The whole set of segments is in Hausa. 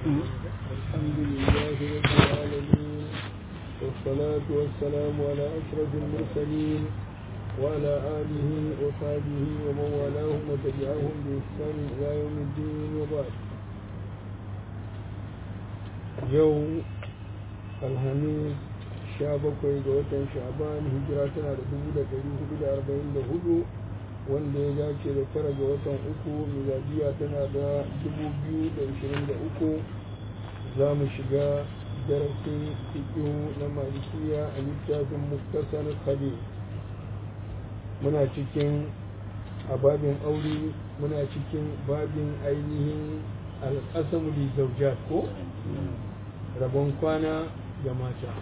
الحمد لله رب العالمين والصلاة والسلام على أشرف المرسلين وعلى آله وصحبه ومن والاهم وتبعهم بإحسان إلى يوم الدين وبعد يوم الخميس sha bakwai ga watan sha'ban hijira tana da dubu da ɗari hudu da arba'in da hudu wanda ya dace da tara ga watan uku miladiya tana da dubu biyu da ashirin da uku za mu shiga darasin fiƙihu na malikiya a littafin muktasar kade muna cikin a babin aure muna cikin babin ainihin alƙasamu li zaujat ko rabon kwana ga mata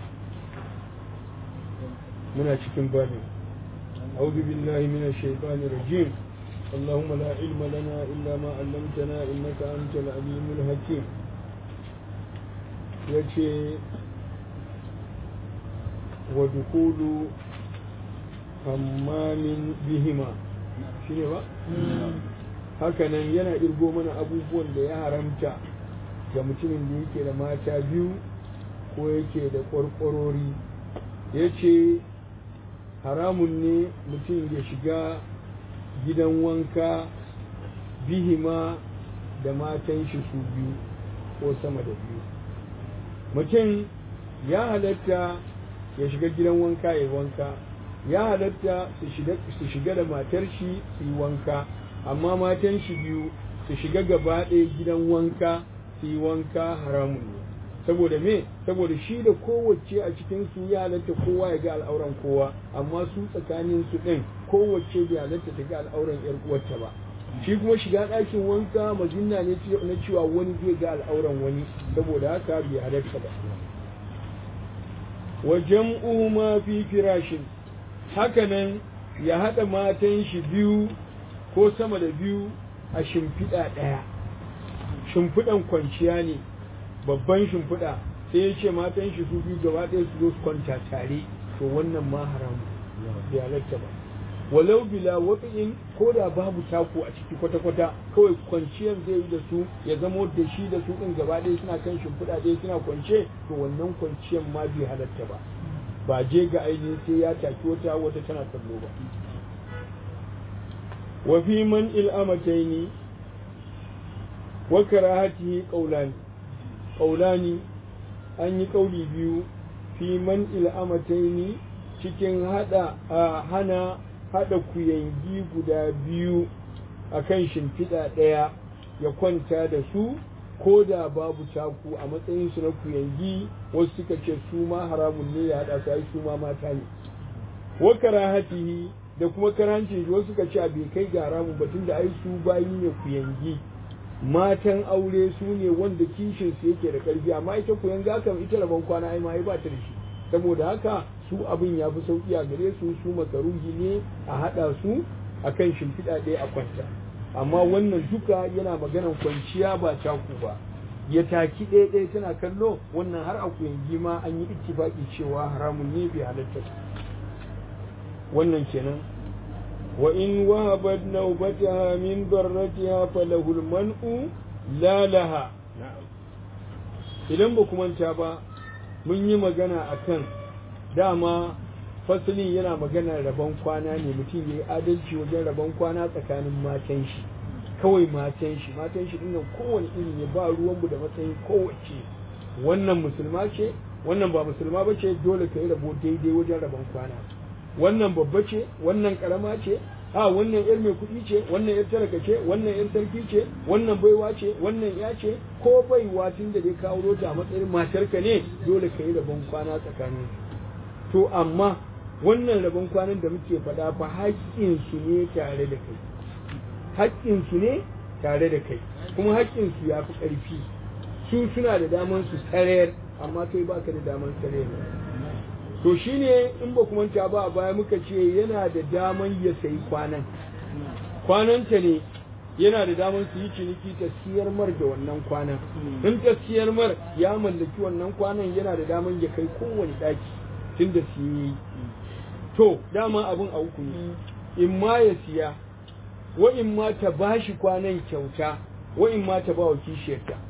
muna cikin babin أعوذ بالله من الشيطان الرجيم اللهم لا علم لنا إلا ما علمتنا إنك أنت العليم الحكيم yace wa dukulu hammamin bihima shine ba hakanan yana irgo mana abubuwan da ya haramta ga mutumin da yake da mata biyu ko yake da ƙwarƙwarori ya ce haramun ne mutum ya shiga gidan wanka bihima da matan shi su biyu ko sama da biyu mutum ya halatta ya shiga gidan wanka ya wanka ya halatta su shiga da matar shi su yi wanka amma matan shi biyu su shiga gaba ɗaya gidan wanka su yi wanka haramun ne saboda me saboda shi da kowace a cikin su ya halatta kowa ya ga al'auran kowa amma su tsakanin su din kowace bai halatta ta ga al'auran yar uwarta ba shi kuma shiga ɗakin wanka mazinna ne na cewa wani zai ga al'auran wani saboda haka bai halatta ba wa jam'u ma fi firashin hakanan ya haɗa matan shi biyu ko sama da biyu a shimfiɗa ɗaya shimfiɗan kwanciya ne babban shimfiɗa sai ya ce matan shi su biyu gaba ɗaya su zo su kwanta tare to wannan ma haram bai halatta ba walau bila watsin ko da babu taku a ciki kwata-kwata kawai kwanciyar zai yi da su ya zamo da shi da su ɗin gaba ɗaya suna kan shimfiɗa ɗaya suna kwance to wannan kwanciyar ma bai halatta ba ba je ga ainihin sai ya taki wata wata tana kallo ba wa fi man il'amataini wa karahatihi qawlani ƙaulani an yi ƙauli biyu fi man il'amataini cikin hada a hana hada kuyangi guda biyu a kan shimfiɗa ɗaya ya kwanta da su ko da babu taku a matsayin su na kuyangi wasu suka ce su ma haramun ne ya haɗa su ai su ma mata ne wa karahatihi da kuma karancin wasu suka ce bai kai ga haramun batun da ai su bayi ne kuyangi matan aure su ne wanda kishin su yake da ƙarfi amma ita koyan gakan ita rabon kwana ai ma ba ta da shi saboda haka su abin ya fi sauki a gare su su makaruhi ne a haɗa su akan shimfiɗa ɗaya a kwanta amma wannan duka yana maganan kwanciya ba taku ba ya taki ɗaya ɗaya tana kallo wannan har a kuyangi ma an yi ittifaki cewa haramun ne bai halatta wannan kenan وإن وهبت نوبتها من ضرتها فله المنع لا لها idan ba ku manta ba mun yi magana a kan dama fasalin yana magana rabon kwana ne mutum ya yi adalci wajen rabon kwana tsakanin matan shi kawai matan shi matan shi dinnan kowane iri ne ba ruwanmu da matsayin kowace wannan musulma ce wannan ba musulma ba ce dole ka yi rabo daidai wajen rabon kwana wannan babba ce wannan karama ce a wannan yar mai kuɗi ce wannan yar talaka ce wannan yar sarki ce wannan baiwa ce wannan ya ce ko baiwa tun da dai kawo ta a matsayin matarka ne dole ka yi rabon kwana tsakanin to amma wannan rabon kwanan da muke faɗa fa haƙƙinsu ne tare da kai haƙƙinsu ne tare da kai kuma haƙƙinsu ya fi ƙarfi su suna da daman su tsarayar amma kai baka da daman tsarayar to shine in ba kuma ta ba a baya muka ce yana da daman ya sayi kwanan kwananta ne yana da daman su yi ciniki ta siyar mar da wannan kwanan in ta siyar mar ya mallaki wannan kwanan yana da daman ya kai kowane daki tun da siye to dama abin a uku ne in ma ya siya wa in ma ta bashi kwanan kyauta wa in ma ta ba wa kishiyarta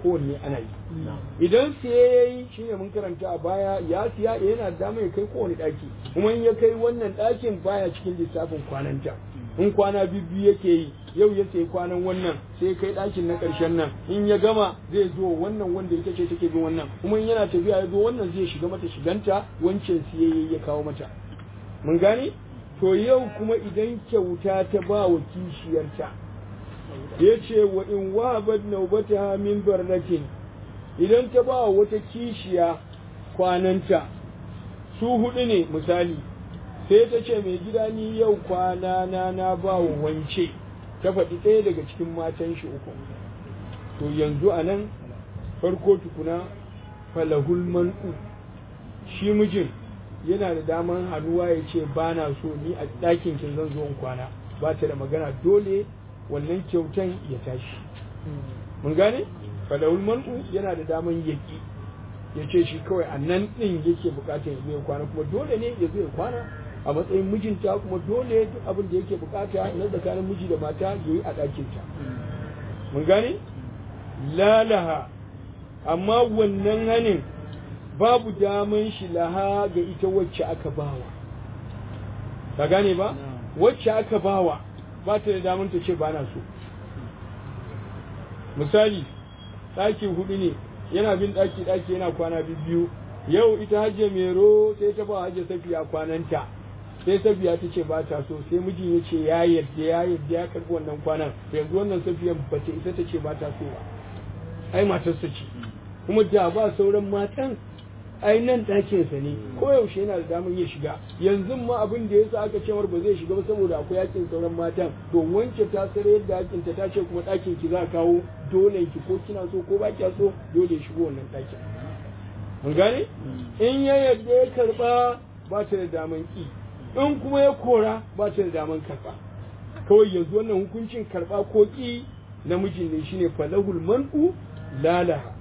kowanne ana yi idan siye ya yi shi ne mun karanta a baya ya siya yana da dama ya kai kowane ɗaki kuma in ya kai wannan ɗakin baya cikin lissafin kwananta in kwana biyu yake yi yau ya sayi kwanan wannan sai kai ɗakin na ƙarshen nan in ya gama zai zo wannan wanda ita ce take bin wannan kuma in yana tafiya ya zo wannan zai shiga mata shiganta wancan siyayye ya kawo mata mun gane to yau kuma idan kyauta ta ba wa kishiyarta ya ce wa in wahabat naubata min barnatin idan ta ba wata kishiya kwananta su hudu ne misali sai ta ce mai gida ni yau kwana na na ba wa wance ta faɗi ɗaya daga cikin matan shi uku to yanzu a nan farko tukuna falahul man'u shi mijin yana da daman hannuwa ya ce ba na so ni a ɗakin kin zan zo in kwana ba ta da magana dole wannan kyautan ya tashi mun gane falahul man'u yana da daman yaki ya ce shi kawai a nan ɗin yake bukatar ya zo ya kwana kuma dole ne ya zo ya kwana a matsayin mijinta kuma dole duk abin da yake bukata na tsakanin miji da mata ya yi a ɗakinta mun gane lalaha amma wannan hanin babu daman shi laha ga ita wacce aka bawa ka gane ba wacce aka bawa ba ta da daman ta ce ba na so misali ɗaki hudu ne yana bin ɗaki ɗaki yana kwana biyu yau ita hajje mero sai ta ba hajje safiya kwananta sai safiya ta ce ba ta so sai mijin ya ce ya yadda ya yadda ya karɓi wannan kwanan yanzu wannan safiyan ba ta isa ta ce ba ta so ba ai matarsa ce kuma da ba sauran matan ai nan ɗakinsa ne ko yaushe yana da damar ya shiga yanzu ma abin da yasa aka cewar ba zai shiga ba saboda akwai yakin sauran matan to wance ta sare yadda yakin ta ce kuma ɗakin ki za a kawo dole ki ko kina so ko ba kya so dole ya shigo wannan ɗakin mun gane in ya yadda ya karba ba ta da daman ki in kuma ya kora ba ta da daman karba kawai yanzu wannan hukuncin karba ko ki namijin ne shine falahul man'u lalaha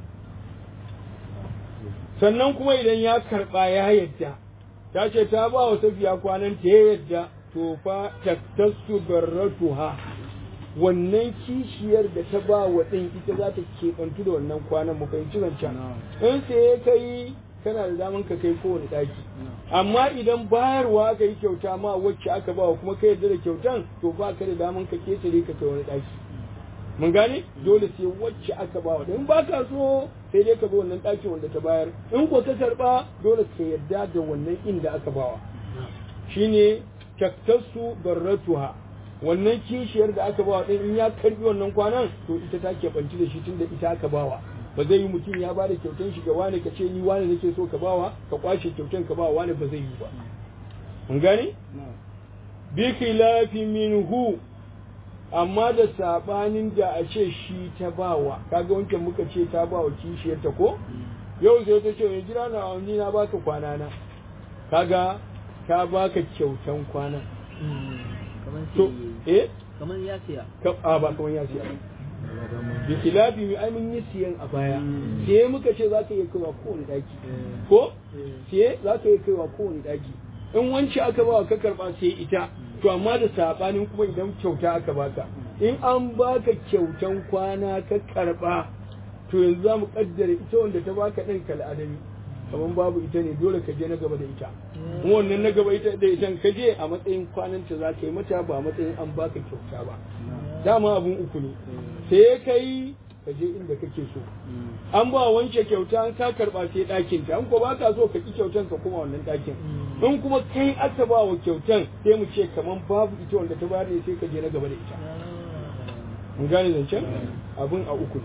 sannan kuma idan ya karba ya yadda ta ce ta ba wa safiya kwanan ta ya yadda to fa taktasu barratuha wannan kishiyar da ta ba wa ɗin ita za ta keɓantu da wannan kwanan mu fahimci zancen in sai ya kai kana da daman ka kai kowane ɗaki amma idan bayarwa aka yi kyauta ma wacce aka ba wa kuma ka yarda da kyautan to ba ka da daman ka ketare ka kai wani ɗaki mun gane dole sai wacce aka ba wa in ba ka so sai dai ka bi wannan ɗakin wanda ta bayar in ko ka karɓa dole ka yarda da wannan inda aka bawa shine taktasu barratuha wannan kishiyar da aka bawa din in ya karbi wannan kwanan to ita ta keɓanci da shi tunda ita aka bawa ba zai yi mutum ya bada kyautan shi ga wani ka ce ni wani nake so ka bawa ka kwashe kyautan ka bawa wani ba zai yi ba mun gane bi khilafi minhu amma da sabanin da a ce shi ta bawa kaga wancan muka ce ta bawa kishiyar ta ko yau sai ta ce mai jira na ni na baka kwana na kaga ta baka kyautan kwana to eh kamar ya siya a ba kamar ya siya bi khilafi mi ai mun yi siyan a baya sai muka ce zaka iya kaiwa kowane daki ko sai zaka iya kaiwa kowane daki in wanci aka ba ka karba sai ita to amma da sabanin kuma idan kyauta aka baka in an baka kyautan kwana ka karba to yanzu za mu kaddara ita wanda ta baka ɗin kal'adami kamar babu ita ne dole ka je na gaba da ita kuma wannan na gaba ita da ita ka je a matsayin kwananta za ka yi mata ba a matsayin an baka kyauta ba dama abun uku ne sai ka yi ka je inda kake so an ba wance kyauta an ka karba sai ɗakin ta an ko baka so ka ki kyautan ka kuma wannan ɗakin in kuma kai aka ba wa kyautan sai mu ce kamar babu ita wanda ta bayar ne sai ka je na gaba da ita mun gane zancen abun a uku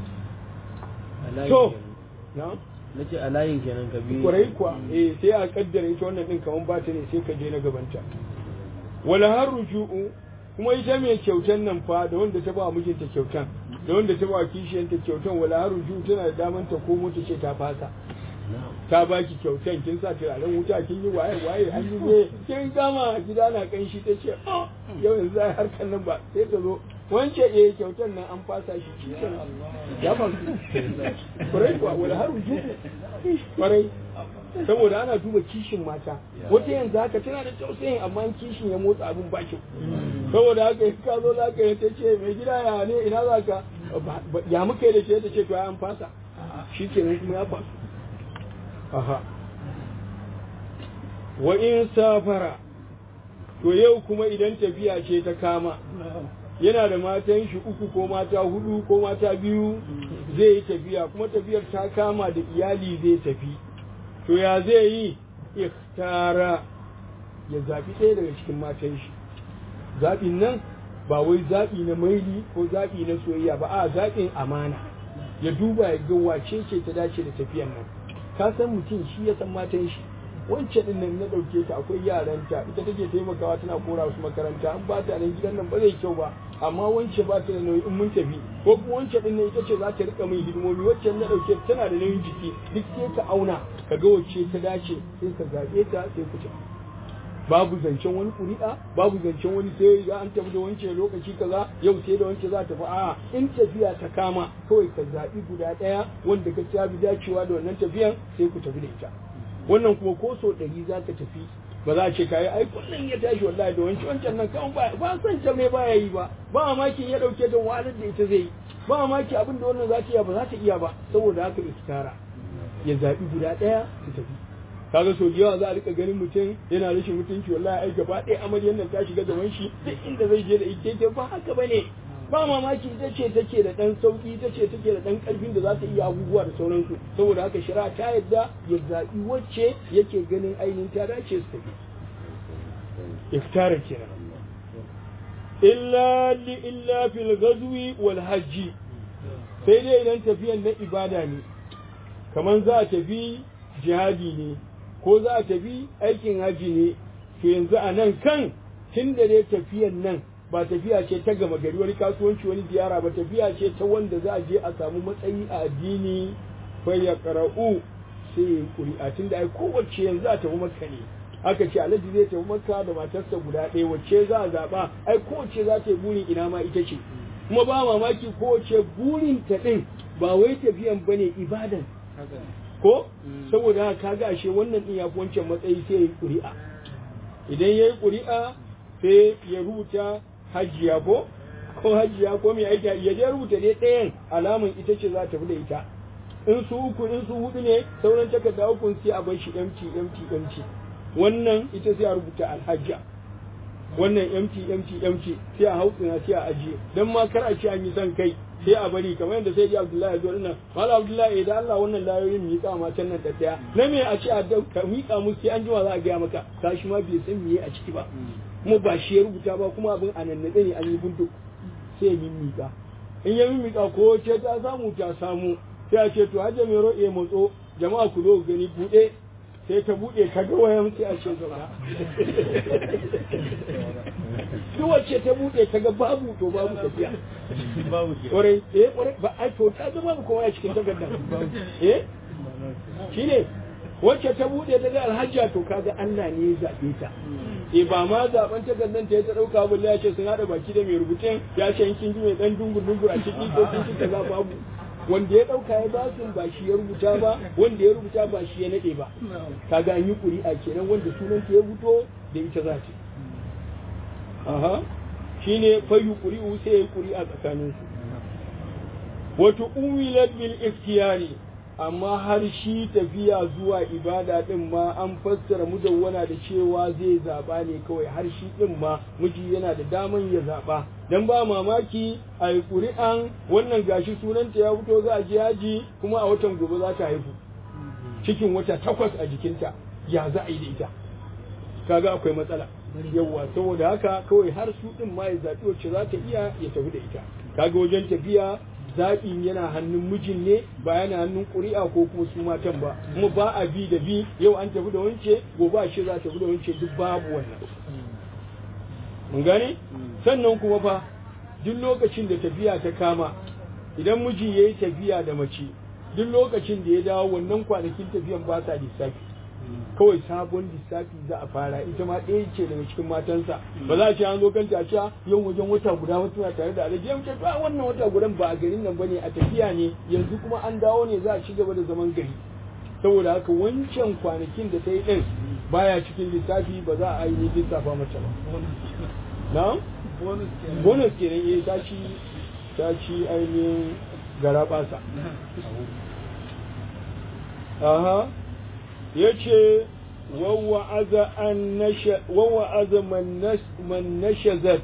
ne to na na ce a layin kenan ka biyu kwarai kuwa eh sai a kaddara ita wannan din kaman ba ta ne sai ka je na gabanta wala har ruju'u kuma ita mai kyautan nan fa da wanda ta ba mijinta kyautan da wanda ta ba kishiyanta kyautan wala har ruju'u tana da daman ta komo ta ce ta fasa ta baki kyautan kin sa turaren wuta kin yi waye waye an yi ne kin gama gida na kanshi ta ce oh yau yanzu ai harkan nan ba sai ta zo wance eh kyautan nan an fasa shi cikin ya faru kwarai kuwa wala har ruju'u kwarai saboda ana duba kishin mata wata yanzu haka tana da tausayin amma kishin ya motsa abin ba kyau saboda haka ka zo za ka yi ta ce mai gida ya ne ina za ka ya muka yi da ke da ce to an fasa shi kenan kuma ya fasu aha wa in safara to yau kuma idan tafiya ce ta kama yana da matan shi uku ko mata hudu ko mata biyu zai yi tafiya kuma tafiyar ta kama da iyali zai tafi to ya zai yi ikhtara ya zaɓi ɗaya daga cikin matan shi zaɓin nan ba wai zaɓi na maili ko zaɓi na soyayya ba a zaɓin amana ya duba ya ga wace ce ta dace da tafiyan nan ka san mutum shi ya san matan shi wancan din nan na ɗauke ta akwai yaranta ita take taimakawa tana kora su makaranta an ba ta nan gidan nan ba zai kyau ba amma wance ba ta da nauyi in mun tafi ko kuma wancan din nan ita ce za ta rika min hidimomi waccan na ɗauke tana da nauyin jiki duk sai ka auna ka ga wacce ta dace sai ka zaɓe ta sai ku tafi babu zancen wani ƙuri'a babu zancen wani sai ya an tafi da wance lokaci kaza yau sai da wance za ta fi a'a in tafiya ta kama kawai ka zaɓi guda ɗaya wanda ka ta bi dacewa da wannan tafiyan sai ku tafi da ita wannan kuma ko so ɗari za ka tafi ba za a ce kayi ai kullum ya tashi wallahi da wancan wancan nan kan ba ba san ta me baya yi ba ba mamaki ya dauke ta wahalar da ita zai yi ba mamaki abin da wannan za ta iya ba za ta iya ba saboda haka iskara ya zaɓi guda ɗaya su tafi kaga so da yawa za a rika ganin mutum yana rashin mutunci wallahi ai gaba ɗaya amaryar nan ta shiga gaban shi duk inda zai je da ita ba haka bane ba mamaki ita ce take da ɗan sauƙi ita ce take da ɗan ƙarfin da za ta iya abubuwa da sauransu saboda haka shari'a ta yadda ya zaɓi wacce yake ganin ainihin ta dace su tafi iftara kenan illa li illa fil ghazwi wal hajji sai dai idan tafiyan na ibada ne kamar za a tafi jihadi ne ko za a tafi aikin haji ne to yanzu a nan kan tun da dai tafiyan nan ba tafiya ce ta gama gari wani kasuwanci wani ziyara ba tafiya ce ta wanda za a je a samu matsayi a addini fa ya qara'u sai ya kuri'a tun da ai kowace yanzu a tafi makka ne aka ce alhaji zai tafi makka da matarsa guda ɗaya wacce za a zaɓa ai kowace za ta yi burin ina ma ita ce kuma ba mamaki kowace burin ta ɗin ba wai tafiyan bane ibadan ko saboda haka kaga ashe wannan din ya fi wancan matsayi sai ya yi ƙuri'a idan ya yi ƙuri'a sai ya rubuta hajiya ko ko hajiya ko mai aiki ya je rubuta dai ɗayan alamun ita ce za ta fi da ita in su uku in su hudu ne sauran takarda uku sai a bar shi empty empty empty wannan ita sai a rubuta alhajja wannan empty empty empty sai a hautsina sai a ajiye dan ma kar a ce an yi son kai sai a bari kamar yadda sai ji Abdullahi ya zo dinnan Malam Abdullahi idan Allah wannan layoyin miƙa ma can nan daddaya na me a ce a ka miƙa musu sai an jima za a gaya maka kashi ma bai san meye a ciki ba kuma ba shi ya rubuta ba kuma abin a nan ne an yi buntuk sai ya miƙa in ya miƙa ko ce ta samu ta samu sai a ce to hajja mai ro'e motso jama'a ku zo gani buɗe sai ta buɗe ta ga wayan sai a ce zauna duk wacce ta buɗe ta ga babu to babu tafiya ƙwarai eh ƙwarai ba ai to ta ga babu kowa a cikin takardar eh shine wacce ta buɗe ta ga alhajja to kaga Allah ne ya zaɓe ta eh ba ma zaben takardar ta ya ta ɗauka bulla ya ce sun haɗa baki da mai rubutun ya ce kin ji mai ɗan dungur dungur a ciki ko kin ci kaza babu wanda ya ɗauka ya basu ba shi ya rubuta ba wanda ya rubuta ba shi ya naɗe ba kaga an yi ƙuri'a kenan wanda sunanta ya fito da ita za ta aha shine fayu ƙuri'u sai ya yi ƙuri'a tsakanin su wato umilat bil ikhtiyari amma har shi tafiya zuwa ibada din ma an fassara mudawwana da cewa zai zaba ne kawai har shi din ma miji yana da daman ya zaba dan ba mamaki a yi ƙuri'an wannan gashi sunanta ya fito za a je yaji kuma a watan gobe za ta haihu cikin wata takwas a jikinta ya za a yi da ita kaga akwai matsala yawwa saboda haka kawai har su din ma ya zaɓi wacce za ta iya ya tafi da ita kaga wajen tafiya zaɓin yana hannun mijin ne ba yana hannun ƙuri'a ko kuma su matan ba kuma ba a bi da bi yau an tafi da wance gobe a ce za ta tafi da wance duk babu wannan mun gane sannan kuma fa duk lokacin da tafiya ta kama idan miji ya yi tafiya da mace duk lokacin da ya dawo wannan kwanakin tafiyan ba sa lissafi kawai sabon lissafi za a fara ita ma ɗaya ce daga cikin matansa ba za a ce an zo kan tace yau wajen wata guda wata na tare da alaji yau ce to wannan wata gudan ba a garin nan bane a tafiya ne yanzu kuma an dawo ne za a ci gaba da zaman gari saboda haka wancan kwanakin da ta yi ɗin baya cikin lissafi ba za a yi lissafa mata ba na bonus kenan eh ta ci ta ci ainihin garaɓasa aha ya ce wawa'aza man nashazat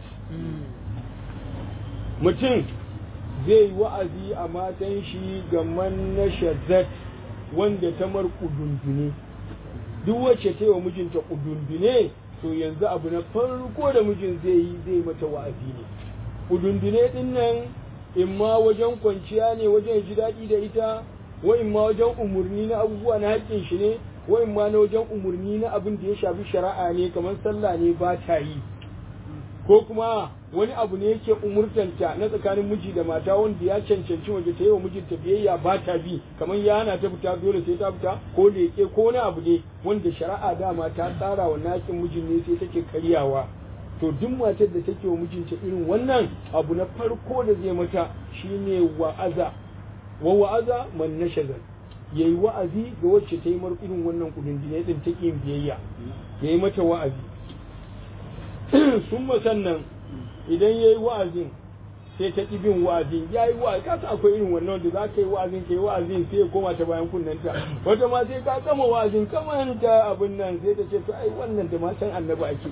mutum zai yi wa'azi a matan shi ga man nashazat wanda ta mar kudundune duk wacce ta yi wa mijinta kudundune to yanzu abu na farko da mijin zai yi zai mata wa'azi ne kudundune din nan in ma wajen kwanciya ne wajen ji daɗi da ita wa in ma wajen umarni na abubuwa na haƙƙin shi ne wa in ma na wajen umarni na abin da ya shafi shari'a ne kamar sallah ne ba ta yi ko kuma wani abu ne yake umurtanta na tsakanin miji da mata wanda ya cancanci waje ta yi wa mijinta biyayya ba ta bi kamar ya hana ta fita dole sai ta fita ko leƙe ko wani abu ne wanda shari'a dama ta tsara wa nakin mijin ne sai take karyawa to duk matar da take wa mijinta irin wannan abu na farko da zai mata shine wa'aza wa wa'aza man nashazan yayi wa'azi ga wacce ta yi mar irin wannan kudin din din take yin biyayya yayi mata wa'azi sun sannan idan yayi wa'azin sai ta ƙi bin wa'azin ya yi wa'azi kasa akwai irin wannan da za ka yi wa'azin ka yi wa'azin sai ya koma ta bayan kunnanta wata ma sai ka gama wa'azin kamanta abin nan sai ta ce to ai wannan da matan annabi ake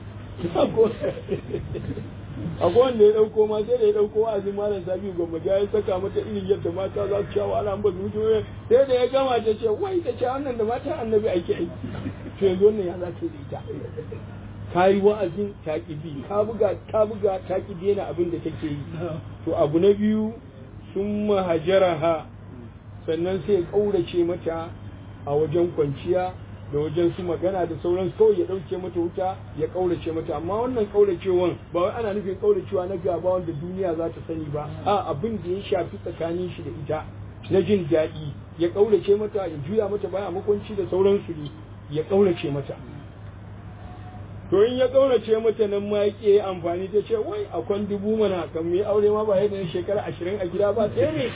akwai wanda ya dauko ma sai da ya dauko wa'azin malam sabi gwamma ya saka mata irin yadda mata za su sha wahala ba su wuce sai da ya gama ta ce wai ta ce wannan da matan annabi ake aiki to yanzu wannan ya za ka yi da ita ka yi wa'azin ta ki bi ka buga ka buga ta ki daina abin da take yi to abu na biyu sun mahajaraha sannan sai ya kaurace mata a wajen kwanciya da wajen su magana da sauran kawai ya ɗauke mata wuta ya ƙaurace mata amma wannan ƙauracewan ba wai ana nufin ƙauracewa na gaba wanda duniya za ta sani ba a abin da ya shafi tsakanin shi da ita na jin daɗi ya ƙaurace mata ya juya mata baya makwanci da sauransu ne ya ƙaurace mata to in ya ƙaurace mata nan ma ya amfani ta ce wai akwai dubu mana kan mai aure ma ba yadda na shekara ashirin a gida ba sai ne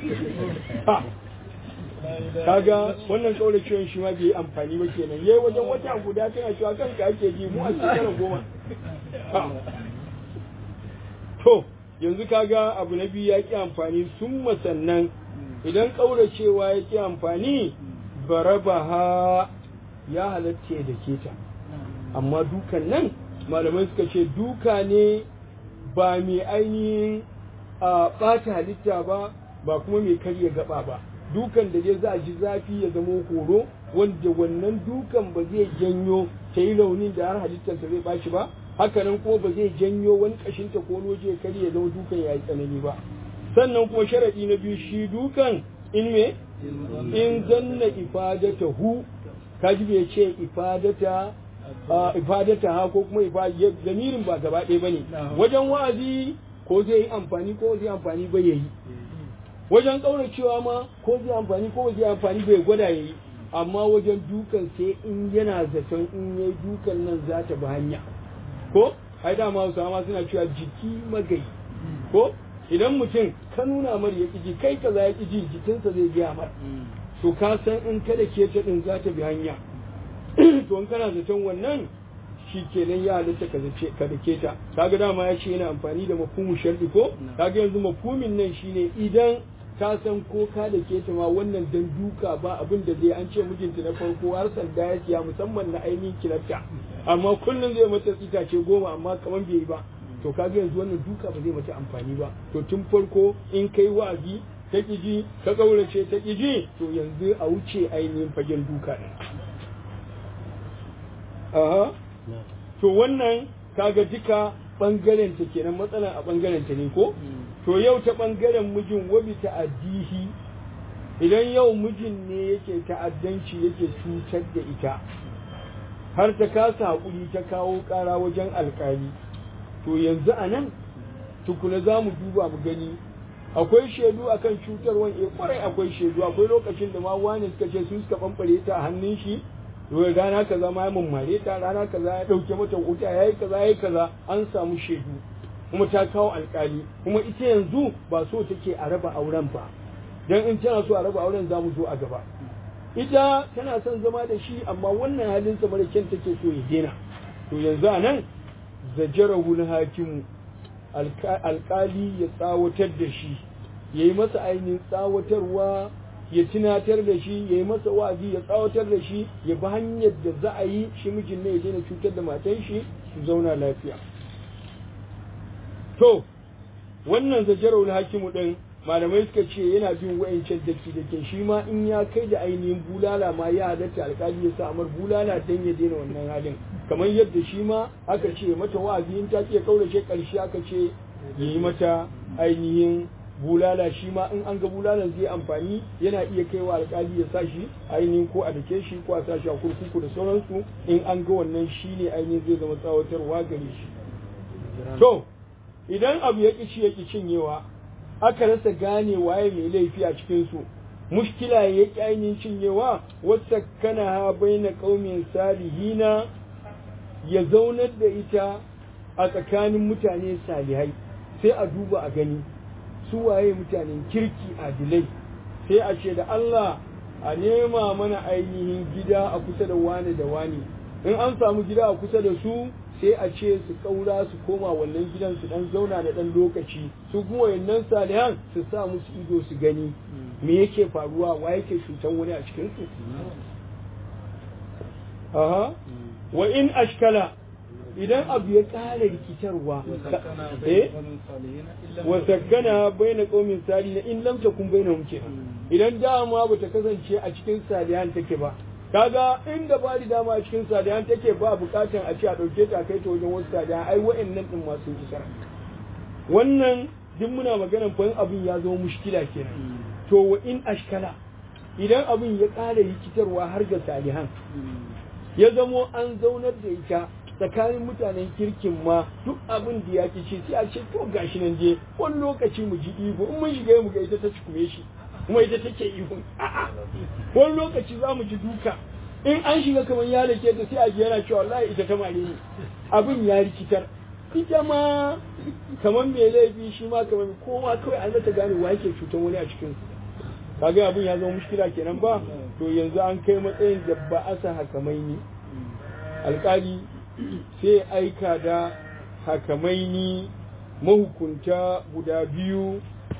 kaga wannan kauracewan shi ma bai yi amfani ba kenan yayi wajen wata guda tana cewa kanka ake ji mu a shekara goma to yanzu kaga abu na biyu ya ki amfani sun sannan idan kauracewa ya ki amfani barabaha ya halatta da keta amma dukan nan malamai suka ce duka ne ba mai ainihin a ɓata halitta ba ba kuma mai karya gaba ba dukan da dai za a ji zafi ya zama horo wanda wannan dukan ba zai janyo ta yi raunin da har halittarsa zai bashi ba hakanan kuma ba zai janyo wani kashinta ko loje ya kare ya zama dukan ya yi tsanani ba sannan kuma sharaɗi na biyu shi dukan in me in zanna ifadata hu kaji bai ce ifadata ifadata ha ko kuma zamirin ba gaba ɗaya bane wajen wa'azi ko zai yi amfani ko zai amfani ba yayi wajen ƙauracewa ma ko zai amfani ko zai amfani bai gwada ya yi amma wajen dukan sai in yana zaton in ya yi dukan nan za ta bi hanya ko ai dama hausawa ma suna cewa jiki magayi ko idan mutum ka nuna mar ya ƙiji kai ka za ya ƙiji jikinsa zai gaya mar to ka san in kada ke ta ɗin za ta bi hanya to in kana zaton wannan shi kenan ya halitta ka zace ka dake ta kaga dama ya ce yana amfani da mafhumu sharɗi ko kaga yanzu mafhumin nan shine idan ka san ko ka da ke ta ma wannan dan duka ba abin da zai an ce mijinta na farko har sanda ya siya musamman na ainihin kilafta amma kullum zai mata itace goma amma kamar bai yi ba to kaga yanzu wannan duka ba zai mata amfani ba to tun farko in kai wa'azi ta ƙiji ka ƙaurace ta ƙiji to yanzu a wuce ainihin fagen duka ɗin aha to wannan kaga duka ɓangaren ta kenan matsalan a ɓangaren ta ne ko to yau ta ɓangaren mijin wabi ta'addihi idan yau mijin ne yake ta'addanci yake cutar da ita har ta kasa haƙuri ta kawo ƙara wajen alƙali to yanzu a nan tukuna za mu duba mu gani akwai shaidu akan cutarwan e kwarai akwai shaidu akwai lokacin da ma wani suka ce su suka ɓamɓare ta a hannun shi rana kaza ma ya mummare ta rana kaza ya ɗauke mata wuta ya yi kaza ya yi kaza an samu shaidu kuma ta kawo alkali kuma ita yanzu ba so take a raba auren ba dan in tana so a raba auren za mu zo a gaba ita tana son zama da shi amma wannan halin sa mara kyan take so ya daina to yanzu a nan zajarahu hakimu alkali ya tsawatar da shi ya yi masa ainihin tsawatarwa ya tunatar da shi ya yi masa wa'azi ya tsawatar da shi ya bi hanyar da za a yi shi mijin ne ya daina cutar da matan shi su zauna lafiya to wannan zajarar hakimu din malamai suka ce yana bin wa'ancan daki dake shi ma in ya kai da ainihin bulala ma ya halatta alkali ya sa amar bulala dan ya daina wannan halin kamar yadda shi ma aka ce mata wa'azi in ta ce kaurace karshe aka ce yi mata ainihin bulala shi ma in an ga bulalan zai amfani yana iya kaiwa alkali ya sa shi ainihin ko a dake shi ko a sa shi a kurkuku da sauransu in an ga wannan shi ne ainihin zai zama tsawatarwa gare shi to idan abu ya ƙi ya ƙi cinyewa aka rasa gane waye mai laifi a cikinsu mushkila ya ƙi ainihin cinyewa wata kana ha bai na ƙaumin salihina ya zaunar da ita a tsakanin mutane salihai sai a duba a gani su waye mutanen kirki adilai sai a ce da Allah a nema mana ainihin gida a kusa da wani da wani in an samu gida a kusa da su sai a ce su kaura su koma wannan gidan su dan zauna da dan lokaci su kuma wayannan salihan su sa musu ido su gani me yake faruwa wa yake cutan wani a cikin su aha wa in ashkala idan abu ya ƙara rikitarwa eh wa sakkana baina qaumin salihin in lam takun bainahum kenan idan dama bata kasance a cikin salihan take ba kaga inda ba da dama a cikin salihan take ba bukatan a ce a dauke ta kai ta wajen wasu salihan ai wa'annan din masu isar wannan duk muna maganan fa abin ya zama mushkila kenan to wa in ashkala idan abin ya ƙara rikitarwa har ga salihan ya zamo an zaunar da ita tsakanin mutanen kirkin ma duk abin da ya ce sai a ce to gashi nan je wani lokaci mu ji ihu in mun shiga mu ga ita ta cikume shi kuma ita take ihun a'a wani lokaci za mu ji duka in an shiga kamar ya lake ta sai a ji yana cewa wallahi ita ta mare ni abin ya rikitar ita ma kamar mai laifi shi ma kamar kowa kawai an ta gane wa yake cutar wani a cikin kaga abin ya zama mushkila kenan ba to yanzu an kai matsayin da ba a sa hakamaini alkali sai aika da hakamaini mahukunta guda biyu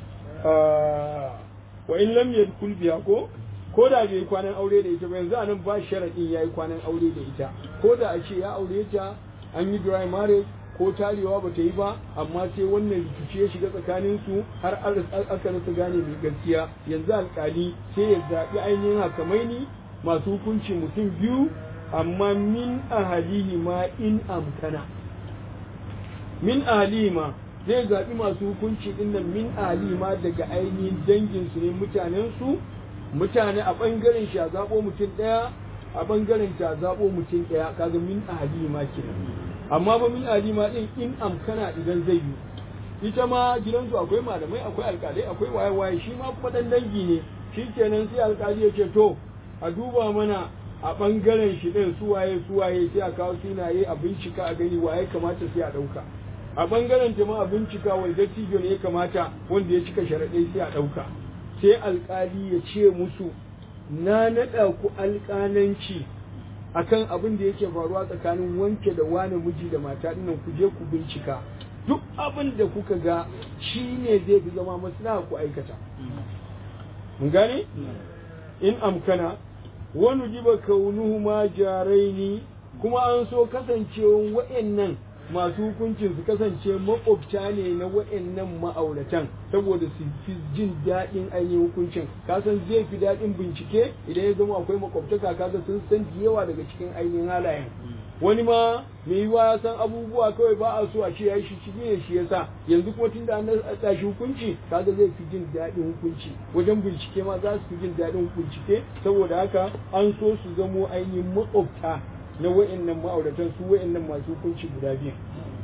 wa in lam yadkul biya ko ko da bai kwanan aure da ita ba yanzu anan ba sharadin yayi kwanan aure da ita ko da a ce ya aure ta an yi dry marriage ko tarewa ba ta yi ba amma sai wannan rikici ya shiga tsakanin su har aka rasa gane mai gaskiya yanzu alkali sai ya zaɓi ainihin hakamaini masu hukunci mutum biyu amma min ahalihi ma in amkana min ahalihi ma zai zaɓi masu hukunci dinnan min ahalihi ma daga ainihin danginsu ne mutanensu mutane a ɓangaren shi a zaɓo mutum ɗaya a ɓangaren ta zaɓo mutum ɗaya kaga min ahalihi ma kenan amma ba min ahalihi ma ɗin in amkana idan zai yi ita ma gidansu akwai malamai akwai alƙalai akwai waye-waye shi ma kuma ɗan dangi ne shi kenan sai alƙali ya ce to a duba mana a ɓangaren shi ɗin suwaye suwaye sai a kawo sunaye a bincika a gani waye kamata sai a ɗauka a ɓangaren ta ma a bincika wani dattijo ne ya kamata wanda ya cika sharaɗai sai a ɗauka sai alƙali ya ce musu na naɗa ku alƙalanci akan abin da yake faruwa tsakanin wanke da wani miji da mata ɗinnan ku je ku bincika duk abin da kuka ga shi ne zai fi zama maslaha ku aikata mun gane in amkana wani jiba kaunuhu ma jaraini kuma an so kasancewan wa'annan masu hukuncin su kasance makwabta ne na wa'annan ma'auratan saboda su fi jin daɗin ainihin hukuncin kasan zai fi daɗin bincike idan ya zama akwai makwabtaka kaga sun san yawa daga cikin ainihin halayen wani ma mai yiwa ya san abubuwa kawai ba a so a ce ya yi shi ciki ne shi yasa yanzu kuma tunda an tashi hukunci kaga zai fi jin daɗin hukunci wajen bincike ma za su fi jin daɗin bincike saboda haka an so su zamo ainihin makwabta na wa'annan ma'auratan su wa'annan masu hukunci guda biyu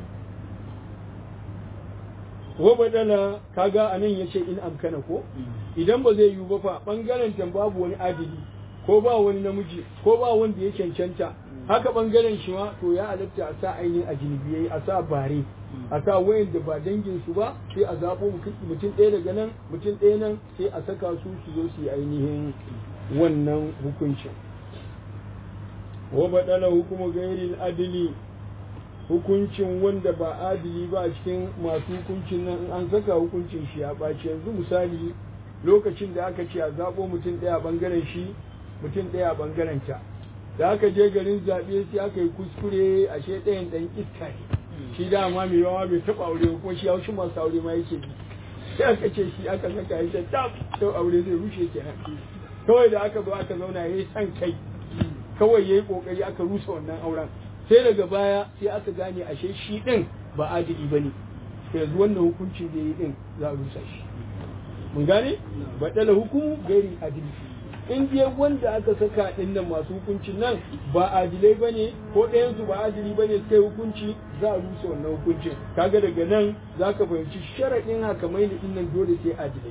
wa badala kaga anan yace in amkana ko idan ba zai yiwu ba fa bangaren tan babu wani adili ko ba wani namiji ko ba wanda ya cancanta haka bangaren shi ma to ya halatta a sa ainihin ajinibiyai a sa bare a sa wayan da ba dangin su ba sai a zaɓo mutum ɗaya daga nan mutum ɗaya nan sai a saka su su zo su yi ainihin wannan hukuncin wa badala hukumu gairil adili hukuncin wanda ba adili ba a cikin masu hukuncin nan in an saka hukuncin shi ya ɓaci yanzu misali lokacin da aka ce a zaɓo mutum ɗaya a ɓangaren shi mutum ɗaya a ɓangaren ta da aka je garin zaɓe sai aka yi kuskure ashe ɗayan ɗan iska ne shi dama mai yawa bai taɓa aure kuma shi haushin masu aure ma yake bi sai aka ce shi aka saka ya ce tab sau aure zai rushe kenan kawai da aka zo aka zauna ya yi san kai kawai ya yi ƙoƙari aka rusa wannan auren sai daga baya sai aka gane ashe shi ɗin ba adili ba ne yanzu wannan hukuncin da ya yi ɗin za a rusa shi mun gane baɗala hukumu gairi adili in dai wanda aka saka ɗin nan masu hukuncin nan ba adilai ba ne ko ɗayansu ba adili ba ne suka yi hukunci za a rusa wannan hukuncin kaga daga nan za ka fahimci sharaɗin haka mai ɗin nan dole sai adilai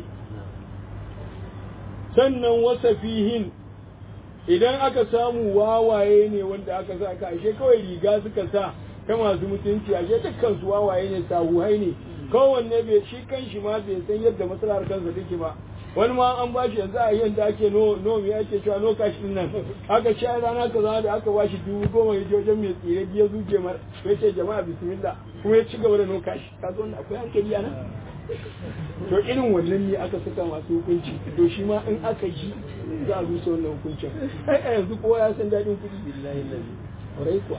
sannan wasa fihin idan aka samu wawaye ne wanda aka sa ka ashe kawai riga suka sa ta masu mutunci ashe dukkan su wawaye ne sahuhai ne kowanne bai shi kan shi ma bai san yadda masalar kansa take ba wani ma an ba shi yanzu a yanda ake no no me ake cewa no cash din nan aka ci rana kaza da aka ba shi dubu goma ya je wajen mai tsire biya zuke mar ya ce jama'a bismillah kuma ya ci gaba da no cash ka zo akwai hankali a nan to irin wannan ne aka saka masu hukunci to shi ma in aka ji za a rusa wannan hukuncin ai a yanzu kowa ya san daɗin kuɗi billahi lazi kuwa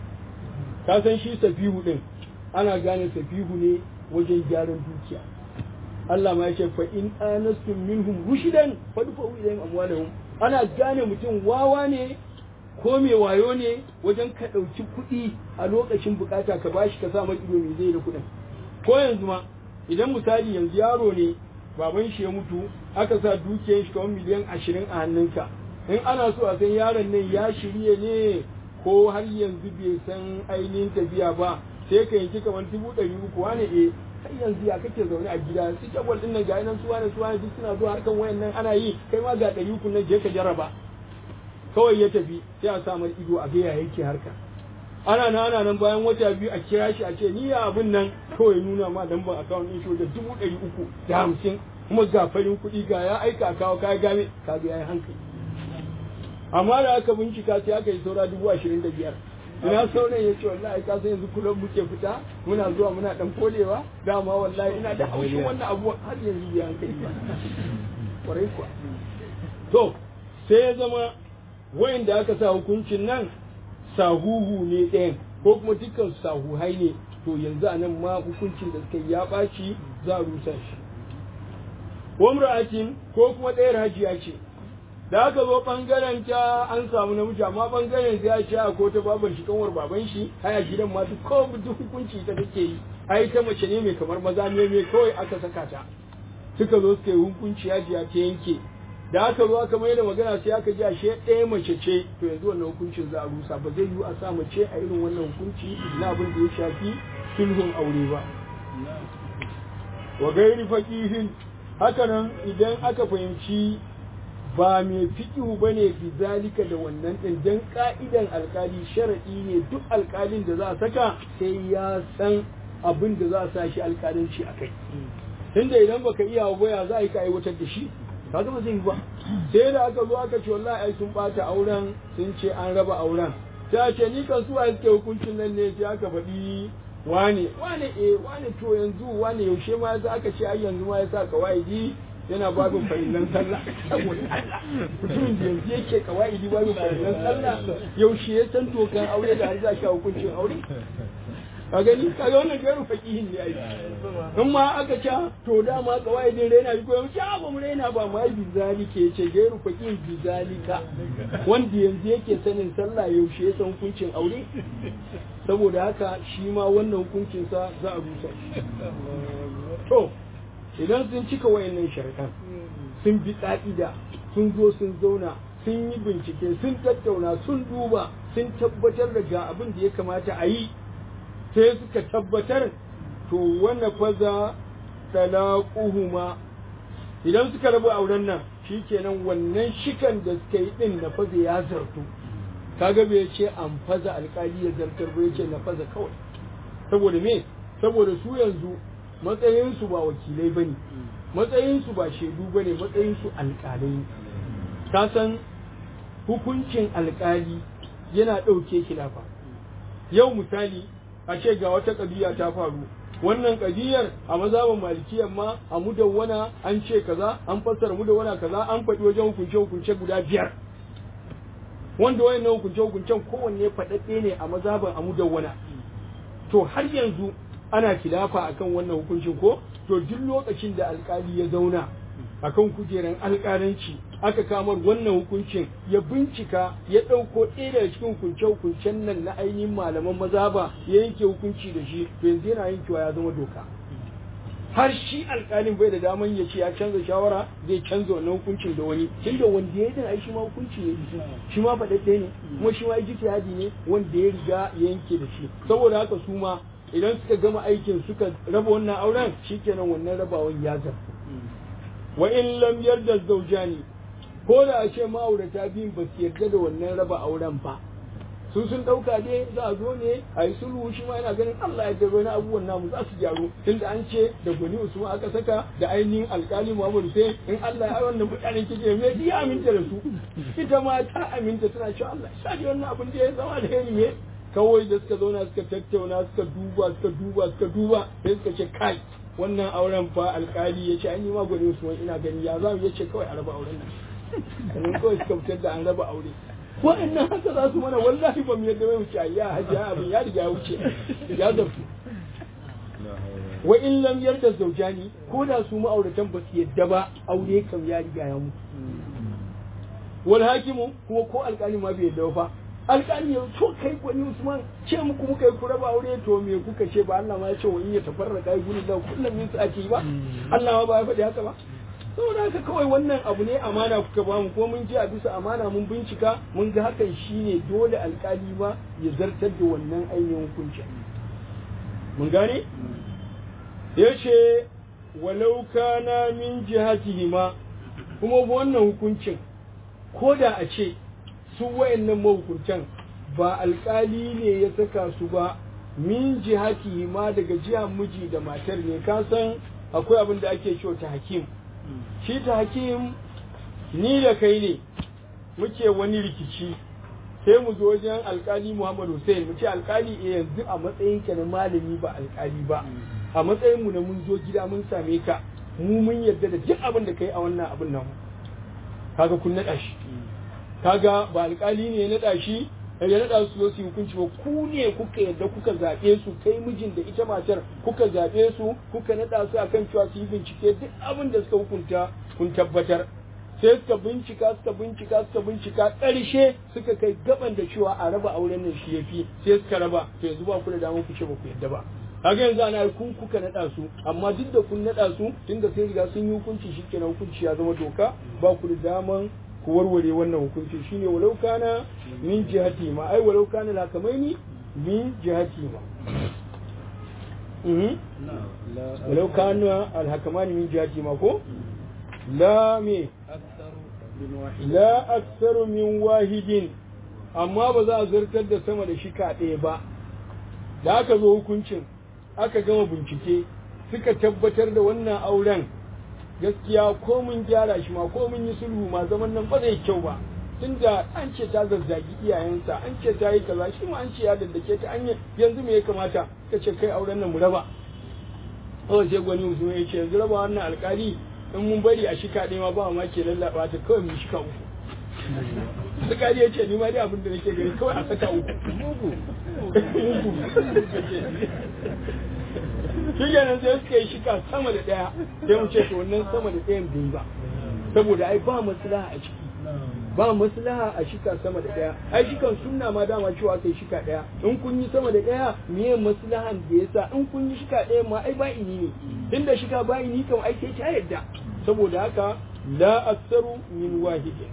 ka san shi safihu din ana gane safihu ne wajen gyaran dukiya Allah ma yake fa in anastum minhum rushdan fadfa'u ilayhim amwalahum ana gane mutum wawa ne ko mai wayo ne wajen ka ɗauki kuɗi a lokacin bukata ka bashi ka sa mai ido mai zai da kuɗin ko yanzu ma idan misali yanzu yaro ne baban shi ya mutu aka sa dukiyar shi kamar miliyan ashirin a hannunka in ana so a san yaron nan ya shirye ne ko har yanzu bai san ainihin tafiya ba sai ka yanki kamar dubu ɗari uku wane e har yanzu ya kake zaune a gida su jagwal ɗin nan ga nan su wane su wane duk suna zuwa harkan wayan nan ana yi kai ma ga ɗari uku nan je ka jarraba kawai ya tafi sai a samar ido a ga ya yake harka ana nan ana nan bayan wata biyu a kira shi a ce ni ya abin nan kawai nuna ma lambar akawun ɗin shi da dubu ɗari uku da hamsin kuma ga farin kuɗi ga ya aika a kawo kaya game kaga ya yi hankali amma da aka bincika sai aka yi saura dubu ashirin da biyar ina sauran ya ce wallahi ka san yanzu kullum muke fita muna zuwa muna dan kolewa dama wallahi ina da haushin wannan abu har yanzu bai hankali ba kwarai kuwa to sai ya zama wayanda aka sa hukuncin nan sahuhu ne ɗayan ko kuma dukkan sahuhai ne to yanzu a nan ma hukuncin da suka ya ɓaci za a rusa shi wamra'atin ko kuma ɗayar hajiya ce da aka zo ɓangaren ta an samu namiji amma ɓangaren ta ya ce ko ta baban shi kanwar baban shi haya gidan ma duk ko duk hukunci ta take yi ai ta mace ne mai kamar maza ne mai kawai aka saka ta suka zo suka yi hukunci hajiya ta yanke da aka zo aka mai da magana sai aka ji ashe ɗaya mace ce to yanzu wannan hukuncin za a rusa ba zai yiwu a sa mace a irin wannan hukunci na abin da ya shafi sulhun aure ba wa gairi faqihin hakanan idan aka fahimci ba mai fiƙihu ba ne bizalika da wannan ɗin don ƙa'idan alkali sharaɗi ne duk alkalin da za a saka sai ya san abin da za a sa shi alkalinci a kai tunda idan baka iya ba ya za a yi ka aiwatar da shi kaga ba zai yi ba sai da aka zo aka ce wallahi ai sun bata auren sun ce an raba auren sai ce ni kan su a suke hukuncin nan ne sai aka faɗi wane wane eh wane to yanzu wane yaushe ma yasa aka ce ai yanzu ma yasa kawaidi yana babin farillan sallah saboda Allah mutumin da yanzu yake kawaidi babin farillan sallah yaushe ya san tokan aure da har za shi hukuncin aure ka gani ka ga wannan gairu faqihin ne ai in ma aka ce to dama kawaidin raina bi ko yau ce ba mu raina ba ma bi zalika yace gairu faqihin bi zalika wanda yanzu yake sanin sallah yaushe ya san hukuncin aure saboda haka shi ma wannan hukuncin sa za a rusa shi to idan sun cika wayannan sharaɗan sun bi ƙa'ida sun zo sun zauna sun yi bincike sun tattauna sun duba sun tabbatar da ga abin da ya kamata a yi sai suka tabbatar to wannan faza talaquhuma idan suka rabu auren nan shikenan wannan shikan da suka yi din na faza ya zartu kaga bai ce an faza alkali ya zartar ba yace na faza kawai saboda me saboda su yanzu matsayinsu ba wakilai bane matsayinsu ba shaidu bane matsayinsu alkalai ka san hukuncin alkali yana ɗauke khilafa yau misali a ce ga wata ƙabiya ta faru wannan ƙadiyar a mazhabin malikiyar ma a mudawwana an ce kaza an fassara mudawwana kaza an faɗi wajen hukunce hukunce guda biyar wanda wayannan hukunce hukuncen kowanne faɗaɗɗe ne a mazhabin a mudawwana to har yanzu ana kilafa akan wannan hukuncin ko to duk lokacin da alkali ya zauna akan kujeran alkalanci aka kamar wannan hukuncin ya bincika ya ɗauko ɗaya daga cikin hukunce-hukuncen nan na ainihin malaman mazhaba ya yanke hukunci da shi to yanzu yana yankewa ya zama doka har shi alkalin bai da daman ya ce ya canza shawara zai canza wannan hukuncin da wani tunda wanda ya yi ai shi ma hukunci ne shi ma faɗaɗɗe ne kuma shi ma ijtihadi ne wanda ya riga ya yanke da shi saboda haka su ma idan suka gama aikin suka raba wannan auren shikenan wannan rabawan ya zarta wa in lam yarda zaujani ko da a ce ma'aurata biyun ba su yarda da wannan raba auren ba su sun dauka dai za a zo ne a yi sulhu shi ma yana ganin Allah ya gaba na abubuwan namu za su gyaru tunda an ce da gwani Usman aka saka da ainihin alkali Muhammad Hussein in Allah ya wannan mutanen kike me ya aminta da su ita ma ta aminta tana cewa Allah ya sa wannan abin da ya zama da ne kawai da suka zauna suka tattauna suka duba suka duba suka duba sai suka ce kai wannan auren fa alkali ya ce an yi magwani Usman ina gani ya za mu ya ce kawai a raba auren nan sannan kawai suka fitar da an raba aure wa'annan haka za su mana wallahi ba mu yadda mai wuce ya hajiya abin ya riga ya wuce ya zartu wa in lam yarda zaujani ko da su ma'auratan ba su yadda ba aure kam ya riga ya mutu wal hakimu kuma ko alkali ma bai yadda ba alƙali ya to kai gwani Usman ce muku muka yi ku raba aure to me kuka ce ba Allah ma ya ce wa in ya tafarraka yi gudun da kullum min su ake ba Allah ma ba ya faɗi haka ba saboda haka kawai wannan abu ne amana kuka ba mu ko mun ji a bisa amana mun bincika mun ga hakan shine dole alƙali ma ya zartar da wannan ainihin hukunci mun gane ya ce walau kana min jihatihima kuma wannan hukuncin ko da a ce su wayannan mahukuntan ba alkali ne ya saka su ba min jihati ma daga jihar miji da matar ne ka san akwai abin da ake cewa ta hakim shi ta hakim ni da kai ne muke wani rikici sai mu zo wajen alkali Muhammad Hussein mu ce alkali eh yanzu a matsayin ka na malami ba alkali ba a matsayin mu na mun zo gida mun same ka mu mun yarda da duk abin da kai a wannan abin nan kaga kun naɗa shi kaga ba alkali ne ya naɗa shi ya naɗa su su hukunci ba ku ne kuka yadda kuka zaɓe su kai mijin da ita matar kuka zaɓe su kuka naɗa su akan cewa su yi bincike duk abin da suka hukunta kun tabbatar sai suka bincika suka bincika suka bincika ƙarshe suka kai gaban da cewa a raba auren nan shi yafi sai suka raba to yanzu ba ku da damar ku ce ba ku yadda ba kaga yanzu ana kun kuka naɗa su amma duk da kun naɗa su tunda sai riga sun yi hukunci shikenan hukunci ya zama doka ba ku da daman ku warware wannan hukunci shine walau kana min jihati ma ai walau kana lakamaini min jihati ma walau kana alhakamani min jihati ma ko la me la aktsaru min wahidin amma ba za a zartar da sama da shika ɗaya ba da aka zo hukuncin aka gama bincike suka tabbatar da wannan auren gaskiya ko mun gyara shi ma ko mun yi sulhu ma zaman nan ba zai kyau ba tunda an ce ta zazzagi iyayensa an ce ta yi kaza shi ma an ce ya daddake ta an yanzu me ya kamata ka ce kai auren nan mu raba kawai sai gwani mutum ya ce yanzu raba wannan alkali in mun bari a shika ɗaya ma ba ma ke lallaba ta kawai mu shika uku alkali ya ce ni ma dai abin da nake gani kawai a saka uku mugu shi kenan sai suka yi shika sama da ɗaya sai mu ce to wannan sama da ɗayan bai ba saboda ai ba maslaha a ciki ba maslaha a shika sama da ɗaya ai shikan sunna ma dama cewa kai shika ɗaya in kun yi sama da ɗaya miye maslahan da yasa in kun yi shika ɗaya ma ai ba ini ne inda shika ba ini kam ai sai ta yadda saboda haka la aksaru min wahidin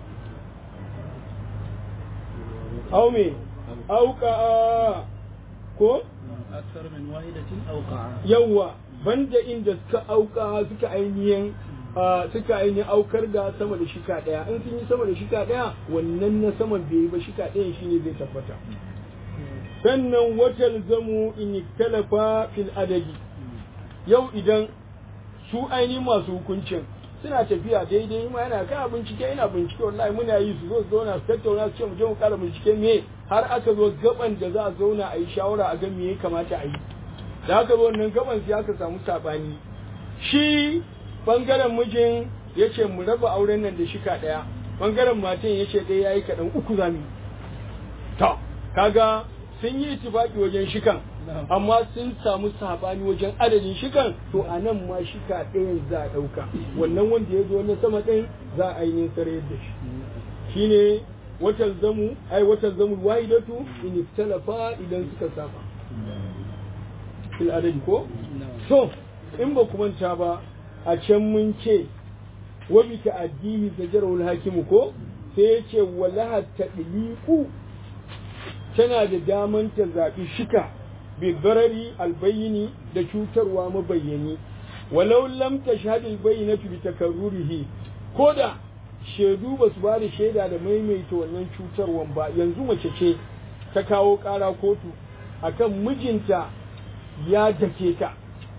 aw me auka ko أكثر من واحدة أوقع yawa banda inda suka auka suka ainihin suka ainihin aukar da sama da shika daya in sun yi sama da shika daya wannan na saman bai yi ba shika ɗayan shine zai tabbata sannan watal zamu in talafa fil adadi yau idan su ainihin masu hukuncin suna tafiya daidai ma yana kana bincike ina bincike wallahi muna yi su zo su zauna su tattauna su ce mu je mu kara bincike me har aka zo gaban da za a zauna a yi shawara a ga me ya kamata a yi da aka zo wannan gaban sai aka samu sabani shi bangaren mijin ya ce mu raba auren nan da shika ɗaya bangaren matan ya ce ɗaya ya yi kaɗan uku zami to kaga sun yi itifaki wajen shikan amma sun samu sabani wajen adadin shikan to a nan ma shika ɗayan za a ɗauka wannan wanda ya zo na sama ɗin za a yi sarayar da shi shine watan zamu ai watan zamu wahidatu in iftalafa idan suka saba fil adadi ko so in ba ku manta ba a can mun ce wa bi ta'addihi zajarul hakimu ko sai ya ce walaha tadliqu tana da daman ta zaɓi shika bi barari albayini da cutarwa mabayyani walau lam tashhad albayinatu bi takarrurihi koda shaidu ba su ba da shaida da maimaita wannan cutarwan ba yanzu mace ce ta kawo ƙara kotu akan mijinta ya dake ta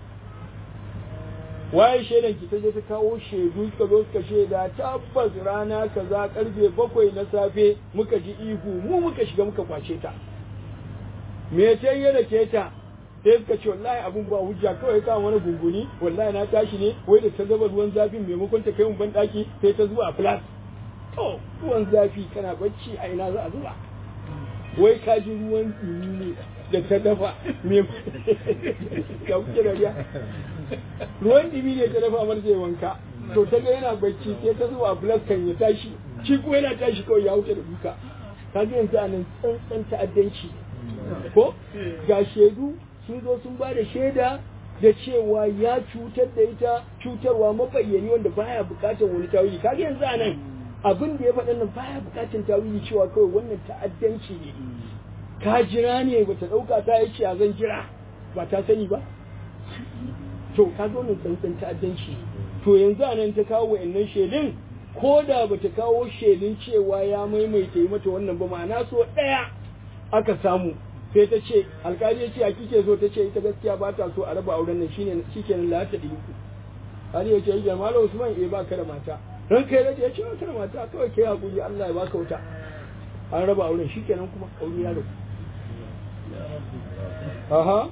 waye shaidan ki ta je ta kawo shaidu suka zo suka shaida tabbas rana kaza karfe bakwai na safe muka ji ihu mu muka shiga muka kwace ta me ta yi da ke ta sai suka ce wallahi abun ba hujja kawai ka wani gunguni wallahi na tashi ne wai da ta zuba ruwan zafi maimakon ta kai mun ban daki sai ta zuba a flas to ruwan zafi kana bacci a ina za a zuba wai ka ji ruwan dumi ne da ta dafa me ka kuke da riya ruwan dumi ne ta dafa mar zai wanka to ta ga yana bacci sai ta zuba a flas kan ya tashi shi kuma yana tashi kawai ya wuce da duka ka ji yanzu a nan tsantsan ta'addanci ko ga shaidu sun zo sun ba da shaida da cewa ya cutar da ita cutarwa mabayyani wanda baya bukatar wani tawili kaga yanzu a nan abin da ya faɗa nan baya bukatar tawili cewa kawai wannan ta'addanci ne ka jira ne bata ɗauka ta yi a zan jira ba ta sani ba to ka zo nan tsantsan ta'addanci to yanzu a nan ta kawo wa'annan shaidun ko da bata kawo shaidun cewa ya maimaita yi mata wannan ba ma'ana so ɗaya aka samu sai ta ce alkali ya ce a kike so ta ce ita gaskiya ba ta so a raba auren nan shine shikenan la ta dinki Ali ya ce ya Malam Usman eh ba ka da mata ran kai da ya ce ba ka da mata kawai kai hakuri Allah ya baka wuta an raba auren shikenan kuma aure ya rabu aha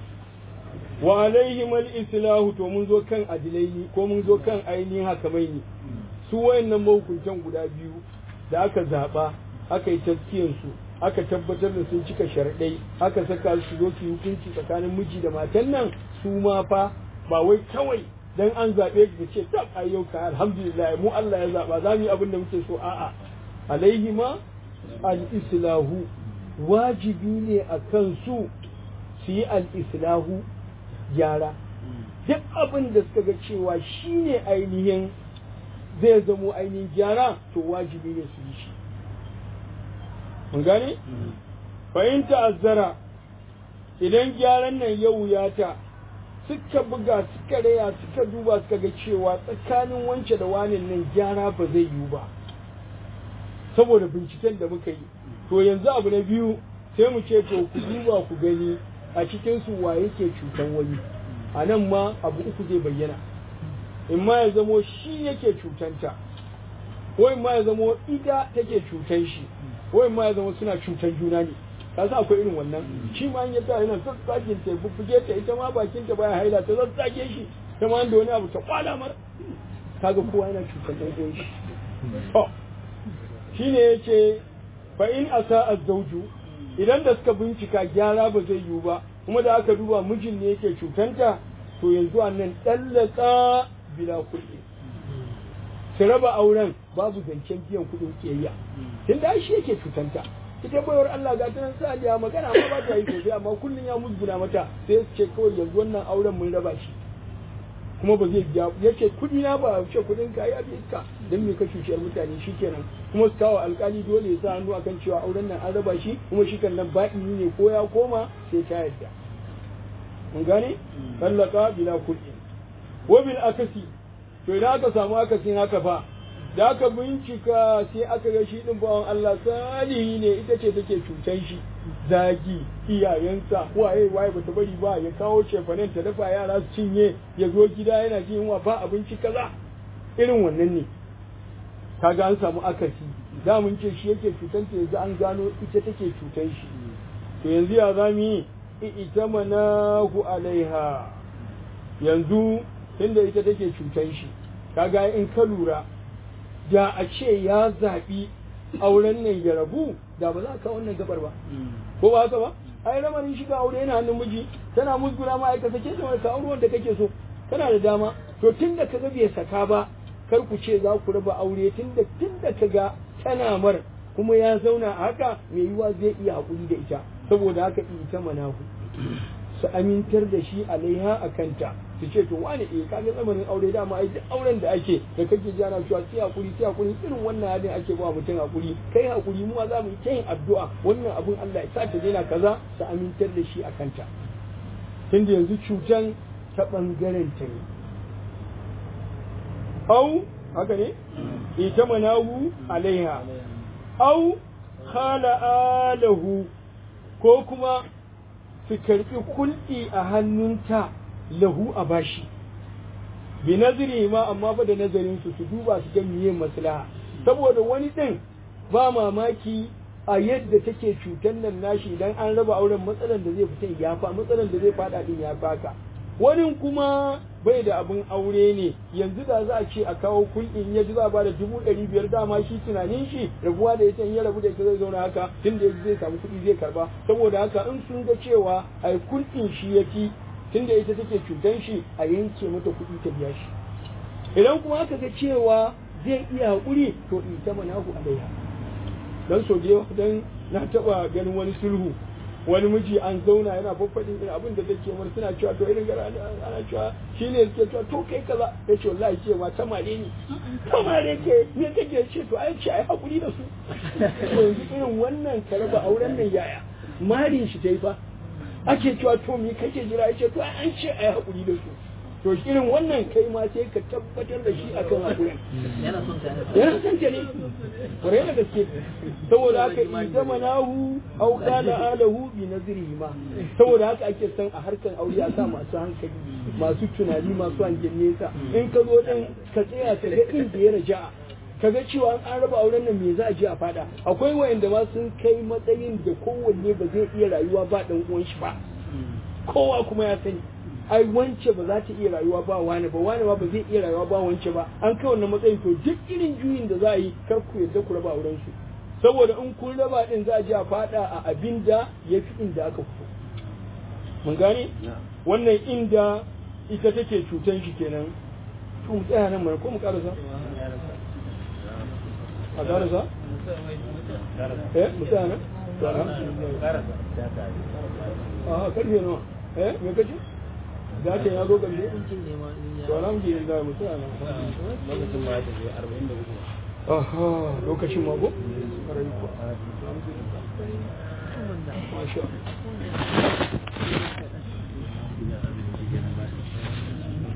wa alaihim al-islahu to mun zo kan adilaini ko mun zo kan ainihin hakamaini su wayannan mahukuntan guda biyu da aka zaba aka yi taskiyan su aka tabbatar da sun cika sharaɗai aka saka su zo su hukunci tsakanin miji da matan nan su ma fa ba wai kawai dan an zaɓe ka ce tab ayyau ka alhamdulillah mu Allah ya zaɓa za mu yi abin da muke so a'a alaihima al-islahu wajibi ne a kan su su yi al-islahu gyara duk abin da suka ga cewa shine ainihin zai zamo ainihin gyara to wajibi ne su yi shi mun gane? fahim ta'azzara idan gyaran nan ya wuyata suka buga suka raya suka duba suka ga cewa tsakanin wance da wanin nan gyara ba zai yiwu ba saboda binciken da muka yi to yanzu abu na biyu sai mu ce to ku duba ku gani a cikin su wa yake cutan wani a nan ma abu uku zai bayyana in ma ya zamo shi yake cutanta ko in ma ya zamo ita take cutan shi wai ma ya zama suna cutar juna ne ka sa akwai irin wannan shi ma ya sa yana sassakin ta bubbuge ta ita ma bakin ta baya haila ta sassake shi ta ma da wani abu ta kwala mar kaga kowa yana cutar dan uwan shi to shine yace fa in asa az-zawju idan da suka bincika gyara ba zai yiwu ba kuma da aka duba mijin ne yake cutanta to yanzu annan dallaka bila kulli su raba auren babu zancen biyan kuɗin kiyayya tun da shi yake cutanta ita bayar Allah ga tanan saliya magana ma ba ta yi sosai amma kullun ya musguna mata sai su ce kawai yanzu wannan auren mun raba shi kuma ba zai biya yace kuɗi na ba ce kuɗin ka ya bi iska dan me ka cuciyar mutane shikenan kuma su kawo alkali dole ya sa hannu akan cewa auren nan an raba shi kuma shi kan nan baɗini ne ko ya koma sai ta yarda mun gane tallaka bila kuɗi wa bil akasi to idan aka samu akasin haka fa da aka bincika sai aka ga shi din bawan Allah salihi ne ita ce take cutan shi zagi iyayensa waye waye bata bari ba ya kawo cefanen ta dafa yara su cinye ya zo gida yana jin yunwa ba abinci kaza irin wannan ne kaga an samu akasi da mun ce shi yake cutanta yanzu an gano ita take cutan shi to yanzu ya za mu yi ita manahu alaiha yanzu tunda ita take cutan shi kaga in ka lura da a ce ya zaɓi auren nan ya rabu da ba za ka wannan gabar ba ko ba haka ba ai ramarin shiga aure yana hannun miji tana musguna ma aika sake ta ka aure wanda kake so kana da dama to tunda kaga bai saka ba kar ku ce za ku raba aure tunda tunda kaga tana mar kuma ya zauna a haka mai yiwa zai iya hakuri da ita saboda haka ita manahu su amintar da shi alaiha a kanta su ce to wani eh kaga tsamanin aure dama ai duk auren da ake da kake ji ana cewa sai hakuri sai hakuri irin wannan halin ake ba mutum hakuri kai hakuri mu ma za mu yi ta yin addu'a wannan abun Allah ya sa ta daina kaza su amintar da shi a kanta tunda yanzu cutan ta bangaren ta ne au haka ne ita manahu alaiha au khala alahu ko kuma su karɓi kulɗi a hannunta lahu a bashi bi nazari ma amma fa da nazarin su su duba su ga miye maslaha saboda wani ɗin ba mamaki a yadda take cutar nan nashi idan an raba auren matsalan da zai fita ya fa matsalan da zai fada din ya faka wani kuma bai da abin aure ne yanzu da za a ce a kawo kulɗin ya ji za a bada dubu ɗari biyar dama shi tunanin shi rabuwa da ita in ya rabu da ita zai zauna haka tun da zai samu kuɗi zai karba saboda haka in sun ga cewa a kulɗin shi ya fi tun da ita take cutan shi a yanke mata kuɗi ta biya shi idan kuma aka ga cewa zai iya haƙuri to ita mana ku alaiha dan so da dan na taɓa ganin wani sulhu wani miji an zauna yana faffaɗin irin abin da take mar suna cewa to irin gara ana cewa shi ne suke cewa to kai kaza ya ce wallahi cewa ta mare ni ta mare ke me kake ce to ai ce ai hakuri da su yanzu irin wannan ka raba auren nan yaya marin shi dai fa ake cewa to me kake jira ya ce to an ce ai hakuri da su to irin wannan kai ma sai ka tabbatar da shi akan hakurin yana son ta yana son ta ne kwarai da gaske saboda haka idan manahu au kana alahu bi nazrihi ma saboda haka ake son a harkan aure a sa masu hankali masu tunani masu hangen nesa in ka zo din ka tsaya ka ga inda ya raja ka ga cewa an raba auren nan me za a je a fada akwai wayanda ma sun kai matsayin da kowanne ba zai iya rayuwa ba dan uwan shi ba kowa kuma ya sani ai wance ba za ta iya rayuwa ba wani ba wani ba ba zai iya rayuwa ba wance ba an kai wannan matsayin to duk irin juyin da za a yi kar ku yadda ku raba auren su saboda in kun raba din za a je a fada a abin da ya fi inda aka fito mun gane wannan inda ita take cutan shi kenan to mu tsaya nan mana ko mu karasa a karasa eh mu tsaya nan a karfe nawa eh me kace da ce ya zo ƙarshe to alhamdulillah mu tsaya nan lokacin ma ya tafi arba'in da uku aha lokacin mago ƙarai kuwa alhamdulillah masha Allah